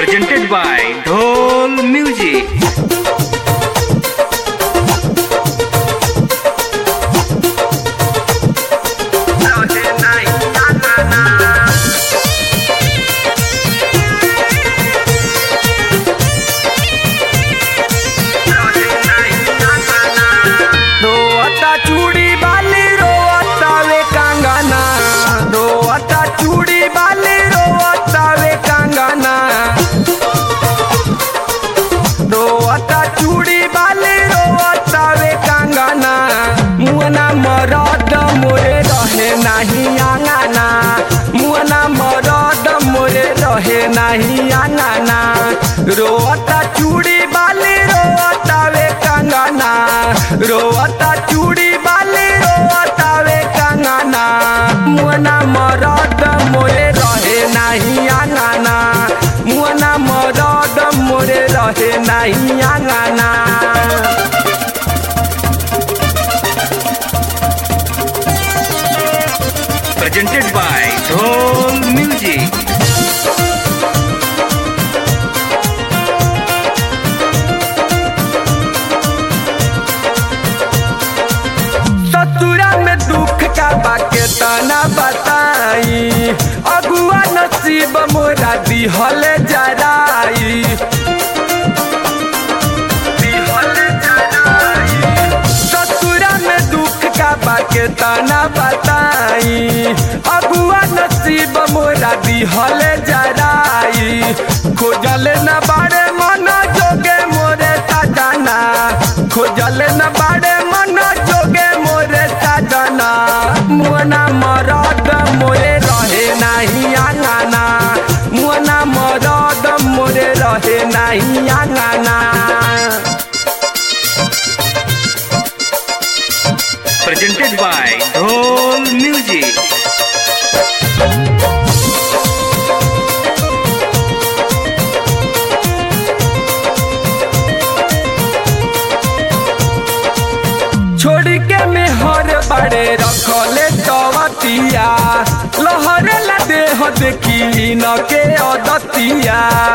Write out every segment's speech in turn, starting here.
presented by Dhol Music. रोअता चूड़ी बाली रोअता वे कांगाना रोअता चूड़ी बाली रोअता वे कांगाना रोअता चूड़ी बाली रोअता वे कांगाना मुअना मरद मोरे रहे नाही आंगाना मुअना मरद मोरे रहे नाही आंगाना रोअता चूड़ी बाली रोअता वे कांगाना रोअता चूड़ी बाली रोअता वे कांगाना मुअना मरद मोरे रहे नाही आंगाना मुअना मरद मोरे रहे नाही आंगाना Presented by Dhol Music. ससुरा में दुख का बाके तना बताई अगुआ नसीब मोरा दिहल जराई दिहल जराई। ससुरा में दुख का बाके तना बताई अगुआ नसीब मोरा दिहल जराई खोजल न बाड़े मन जोगे मोरे सजना खोजल न बाड़े मन जोगे मोरे सजना मुअना मरद मोरे रहे नाही आंगना मुअना मरद मोरे रहे नाही आंगना Presented by Dhol Music. छोड़ के मेहर बड़े रखले चवतिया लहरे ला देह देखी न के अदतिया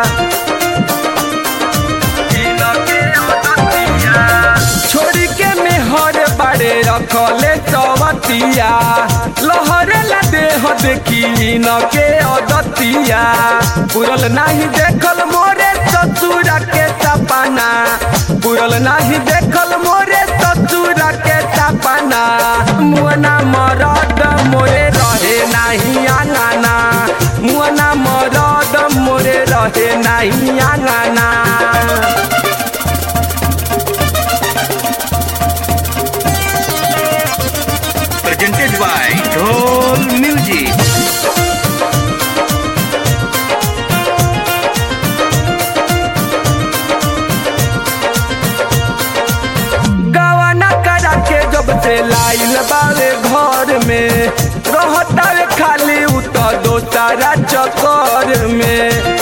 छोड़ के मेहर बड़े रखले चवतिया लहरे ला देह देखी न के अदतिया पुरल नहीं देखल मोरे ससुरा के सपना पुरल नहीं देखल मोरे ससुरा के सपना मुअना मरद मोरे रहे नहीं आंगना मुअना मरद मोरे रहे नहीं आंगना Presented by Dhol Music. गवाना करा के जब से लाइल बावे घर में रहता वे खाली उत दोसारा चक्कर में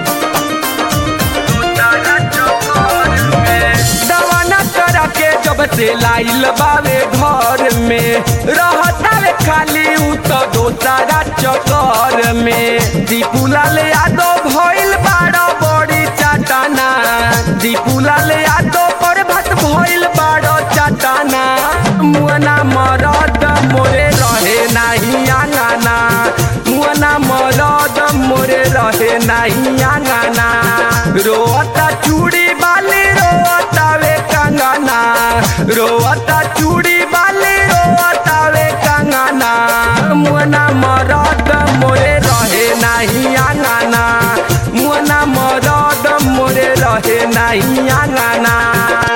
दवाना करा के जब से लाइल बावे घर में रहता वे खाली उत दोसारा चक्कर में दीपुलाल यादव भइल बाड़ा बड़ी चाटाना दीपुलाल यादव पर भत भइल बाड़ा चाटाना मुअना मरद मोरे रहे नाही आंगना मुअना मरद मोरे रहे नाही आंगना रोअता चूड़ी बाली रोअता वे कंगना रोअता चूड़ी बाली रोअता वे कंगना मुअना मरद मोरे रहे नाही आंगना मुअना मरद मोरे रहे नाही आंगना